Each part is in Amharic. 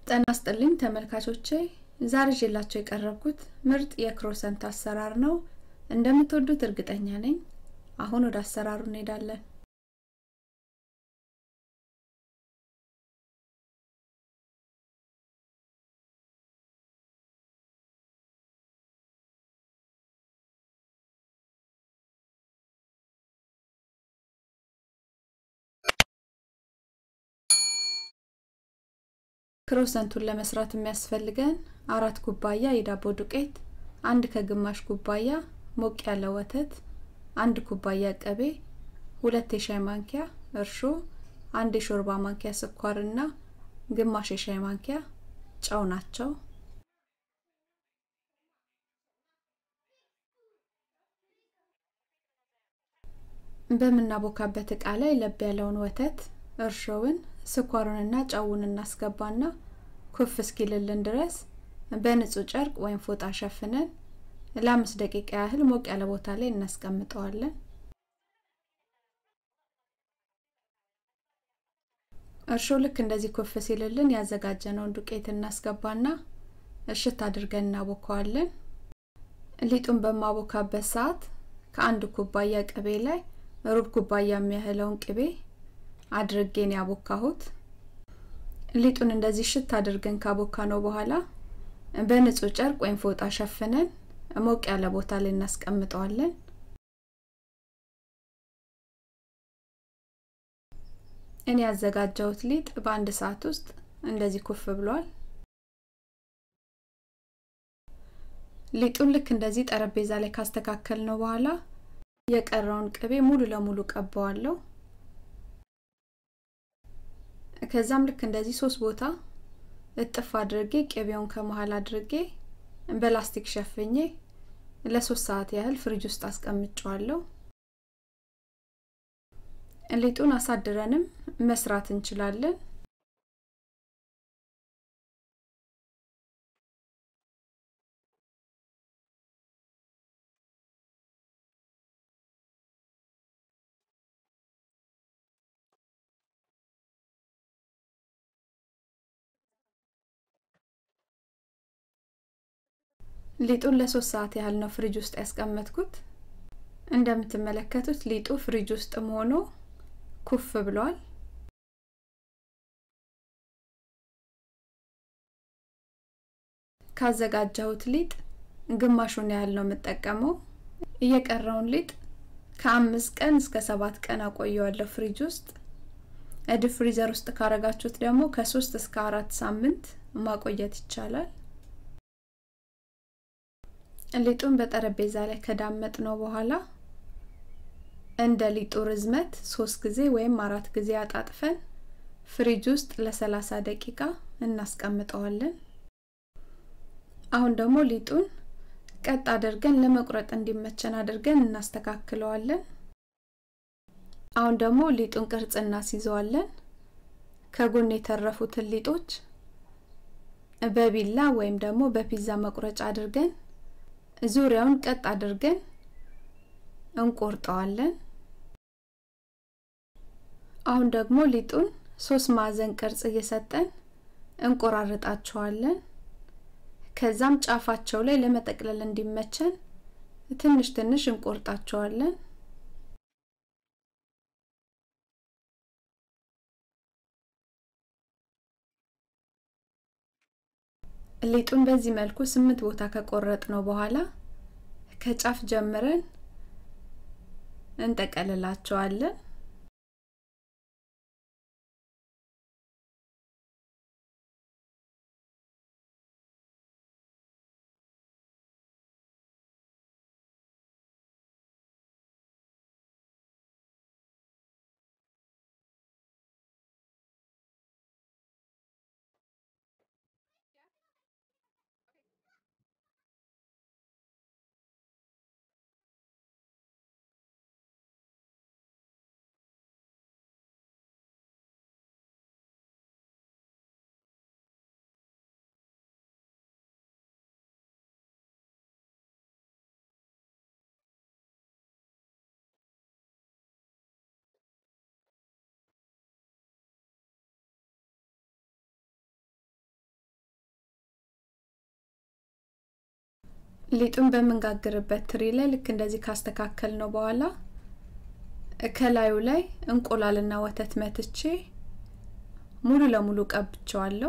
ጤና ይስጥልኝ ተመልካቾቼ ዛሬ ይዤላችሁ የቀረብኩት ምርጥ የክሮሰንት አሰራር ነው። እንደምትወዱት እርግጠኛ ነኝ። አሁን ወደ አሰራሩ እንሄዳለን። ክሮሰንቱን ለመስራት የሚያስፈልገን አራት ኩባያ የዳቦ ዱቄት፣ አንድ ከግማሽ ኩባያ ሞቅ ያለ ወተት፣ አንድ ኩባያ ቅቤ፣ ሁለት የሻይ ማንኪያ እርሾ፣ አንድ የሾርባ ማንኪያ ስኳር እና ግማሽ የሻይ ማንኪያ ጨው ናቸው። በምናቦካበት እቃ ላይ ለብ ያለውን ወተት እርሾውን ስኳሩንና ጨውን እናስገባና ኩፍ እስኪልልን ድረስ በንጹህ ጨርቅ ወይም ፎጣ ሸፍነን ለአምስት ደቂቃ ያህል ሞቅ ያለ ቦታ ላይ እናስቀምጠዋለን። እርሾ ልክ እንደዚህ ኩፍ ሲልልን ያዘጋጀነውን ዱቄት እናስገባና እሽት አድርገን እናቦከዋለን። ሊጡን በማቦካበት ሰዓት ከአንድ ኩባያ ቅቤ ላይ ሩብ ኩባያ የሚያህለውን ቅቤ አድርጌን ያቦካሁት። ሊጡን እንደዚህ ሽት አድርገን ካቦካ ነው በኋላ በንጹህ ጨርቅ ወይም ፎጣ ሸፍነን ሞቅ ያለ ቦታ ላይ እናስቀምጠዋለን። እኔ ያዘጋጀሁት ሊጥ በአንድ ሰዓት ውስጥ እንደዚህ ኩፍ ብሏል። ሊጡን ልክ እንደዚህ ጠረጴዛ ላይ ካስተካከል ነው በኋላ የቀረውን ቅቤ ሙሉ ለሙሉ ቀባዋለሁ። ከዛም ልክ እንደዚህ ሶስት ቦታ እጥፍ አድርጌ ቅቤውን ከመሃል አድርጌ በላስቲክ ሸፍኜ ለሶስት ሰዓት ያህል ፍሪጅ ውስጥ አስቀምጨዋለሁ። ሊጡን አሳድረንም መስራት እንችላለን። ሊጡን ለሶስት ሰዓት ያህል ነው ፍሪጅ ውስጥ ያስቀመጥኩት። እንደምትመለከቱት ሊጡ ፍሪጅ ውስጥም ሆኖ ኩፍ ብሏል። ካዘጋጀሁት ሊጥ ግማሹን ያህል ነው የምጠቀመው። እየቀረውን ሊጥ ከአምስት ቀን እስከ ሰባት ቀን አቆየዋለሁ ፍሪጅ ውስጥ። እድ ፍሪዘር ውስጥ ካረጋችሁት ደግሞ ከሶስት እስከ አራት ሳምንት ማቆየት ይቻላል። ሊጡን በጠረጴዛ ላይ ከዳመጥ ነው በኋላ እንደ ሊጡ ርዝመት ሶስት ጊዜ ወይም አራት ጊዜ አጣጥፈን ፍሪጅ ውስጥ ለሰላሳ ደቂቃ እናስቀምጠዋለን። አሁን ደግሞ ሊጡን ቀጥ አድርገን ለመቁረጥ እንዲመቸን አድርገን እናስተካክለዋለን። አሁን ደግሞ ሊጡን ቅርጽ እናስይዘዋለን። ከጎን የተረፉትን ሊጦች በቢላ ወይም ደግሞ በፒዛ መቁረጫ አድርገን ዙሪያውን ቀጥ አድርገን እንቆርጠዋለን። አሁን ደግሞ ሊጡን ሶስት ማዕዘን ቅርጽ እየሰጠን እንቆራርጣቸዋለን። ከዛም ጫፋቸው ላይ ለመጠቅለል እንዲመቸን ትንሽ ትንሽ እንቆርጣቸዋለን። ሊጡን በዚህ መልኩ ስምንት ቦታ ከቆረጥ ነው በኋላ ከጫፍ ጀምረን እንጠቀልላቸዋለን። ሊጡን በምንጋግርበት ትሪ ላይ ልክ እንደዚህ ካስተካከል ነው በኋላ ከላዩ ላይ እንቁላልና ወተት መትቼ ሙሉ ለሙሉ ቀብቸዋለሁ።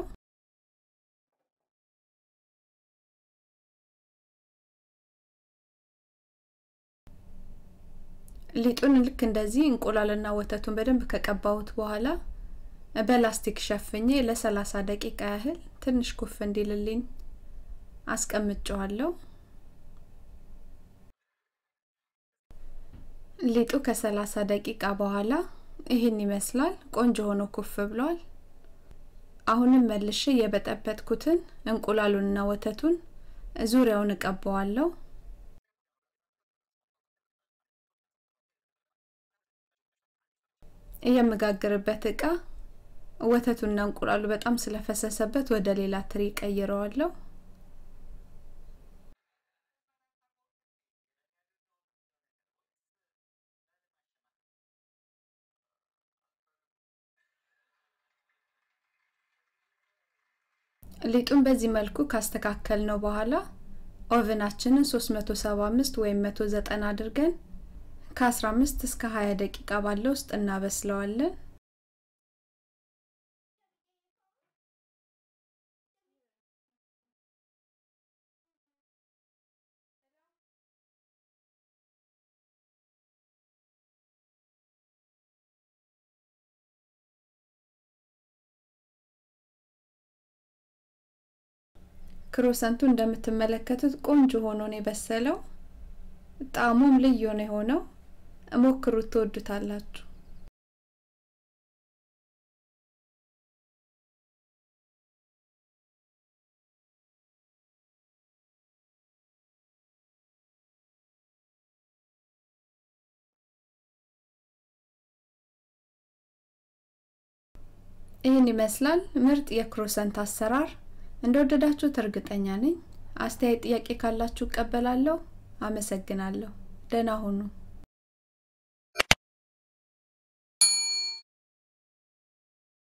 ሊጡን ልክ እንደዚህ እንቁላልና ወተቱን በደንብ ከቀባሁት በኋላ በላስቲክ ሸፍኜ ለሰላሳ ደቂቃ ያህል ትንሽ ኩፍ እንዲልልኝ አስቀምጨዋለሁ። ሊጡ ከሰላሳ ደቂቃ በኋላ ይህን ይመስላል። ቆንጆ ሆኖ ኩፍ ብሏል። አሁንም መልሼ የበጠበጥኩትን እንቁላሉንና ወተቱን ዙሪያውን እቀባዋለሁ። የምጋግርበት እቃ ወተቱና እንቁላሉ በጣም ስለፈሰሰበት ወደ ሌላ ትሪ ቀይረዋለሁ። ሊጡን በዚህ መልኩ ካስተካከል ነው በኋላ ኦቨናችንን 375 ወይም 190 አድርገን ከ15 እስከ 20 ደቂቃ ባለው ውስጥ እናበስለዋለን። ክሮሰንቱ እንደምትመለከቱት ቆንጆ ሆኖ ነው የበሰለው። ጣዕሙም ልዩ ነው የሆነው። ሞክሩት፣ ትወዱታላችሁ። ይህን ይመስላል ምርጥ የክሮሰንት አሰራር። እንደወደዳችሁት እርግጠኛ ነኝ። አስተያየት፣ ጥያቄ ካላችሁ እቀበላለሁ። አመሰግናለሁ። ደህና ሁኑ።